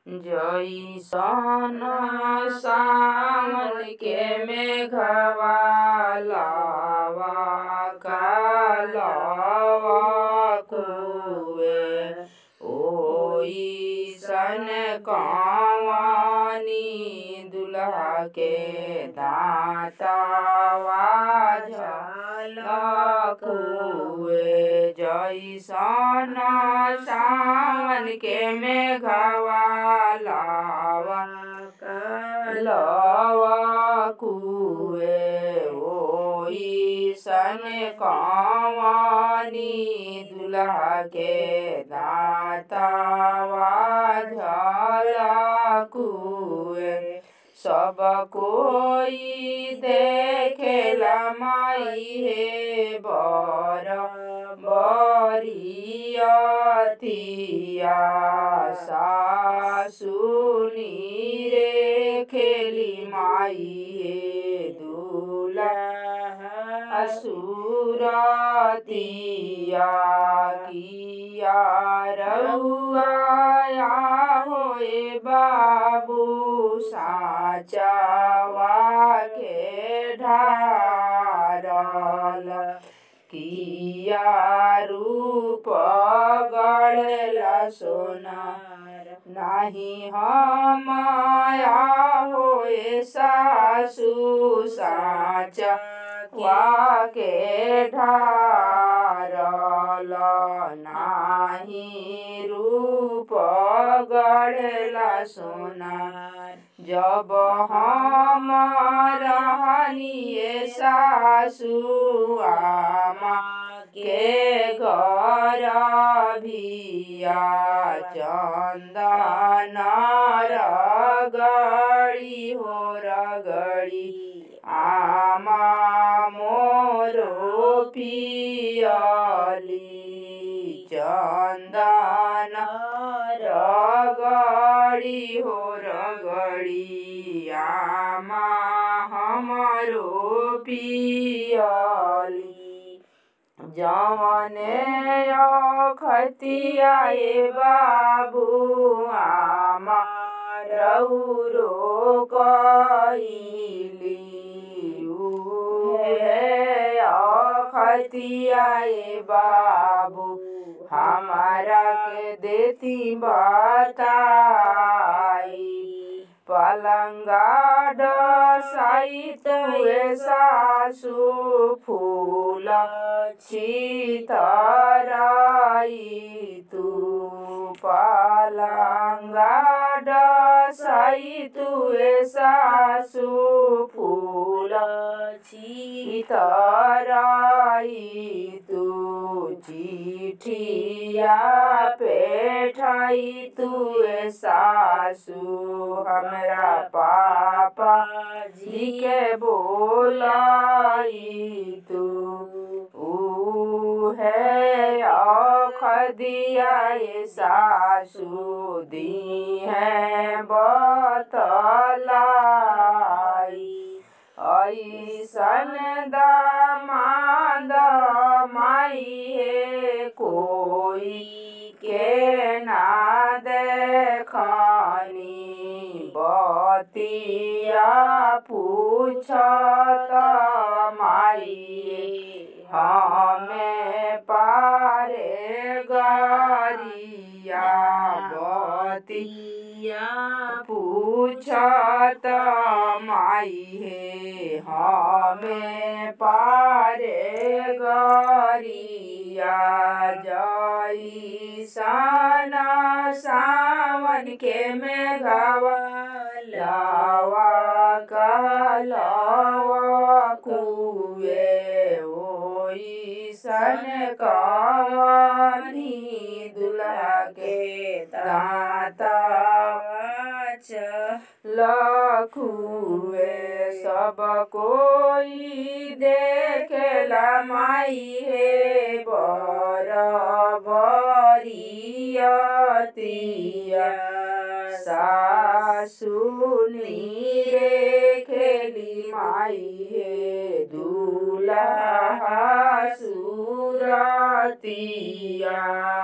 जइसन सावन के मेघवा लावा कालवा कुए ओइसन कवनी दुल्हा के दाँतवा झलकुए जइसन सावन के मेघवा लावा कालवा कुए ओइसन कवनी दुल्हा के दाँतवा झलकुए सब कोई देखेला माई हे बर बरियतिया सासुनी रे खेली माई हे दूल्हा सुरतिया किया रउआ होए बाबू साचवा के ढारल किया रूप गढ़ला सोनार नाही हमाया होए सासु साच वाके ढारल नाही रूप गढ़ला सोनार जब हम रहनिए सासु आमा के घर भिया चंदन रगड़ी हो रगड़ी आमा मोरो पियली चंदन रगड़ी हो रगड़ी आमा हमरो पियली जवने खतियाए बाबू आमा रौरो कइली उहे खतियाए बाबू हमारा के देती बताई पलंगा डसाइत हुए सासु फूल छितराई तू पलंगा डसाइत हुए सासु फूल छितराई तू चिठिया पेठाई तुए सासु हमरा पापा जी के बोलाई तू है खदिया सासु दी है बतलाई ऐसन दामाद माई हे कोई के ना देखनी बतिया पूछत माई हमें पारे गरिया बतिया पूछत माई हे हमें पारे गरिया जैसन सावन के मेघवा लावा कालवा कुए ओइसन कवनी दुल्हा के दाँतवा लखुए सब कोई देखेला माई हे बर बरियतिया सासुनी रे खेली माई हे दूल्हा सुरतिया